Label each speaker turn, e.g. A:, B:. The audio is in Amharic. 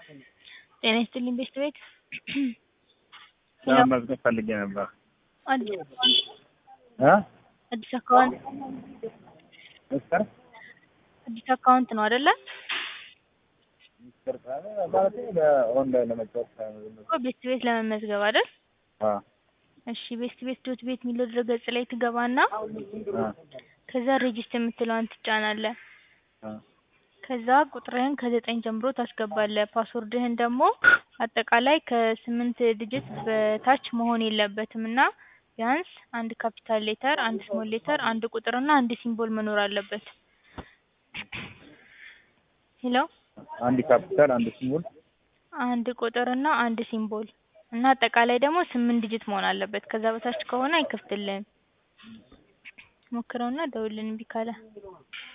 A: ጤና ይስጥልኝ ቤስት ቤት
B: ለመመዝገብ ፈልጌ ነበር።
A: አዲስ
B: እ
A: አዲስ አካውንት
B: ሚስተር
A: አዲስ አካውንት ነው አይደለ?
B: ሚስተር ካለ ማለቴ በኦንላይን ለመጫወት
A: እኮ ቤስት ቤት ለመመዝገብ አይደል?
B: አ
A: እሺ ቤስት ቤት ዶት ቤት የሚለው ድረገጽ ላይ ትገባና
B: አ
A: ከዛ ሬጅስተር የምትለዋን ትጫናለህ።
B: አ
A: ከዛ ቁጥርህን ከዘጠኝ ጀምሮ ታስገባለህ። ፓስወርድህን ደግሞ አጠቃላይ ከስምንት ዲጂት በታች መሆን የለበትም እና ቢያንስ አንድ ካፒታል ሌተር፣ አንድ ስሞል ሌተር፣ አንድ ቁጥር እና አንድ ሲምቦል መኖር አለበት። ሄሎ
B: አንድ ካፒታል አንድ ሲምቦል
A: አንድ ቁጥር እና አንድ ሲምቦል እና አጠቃላይ ደግሞ ስምንት ዲጂት መሆን አለበት። ከዛ በታች ከሆነ አይከፍትልህም። ሞክረውና ደውልልን እምቢ ካለ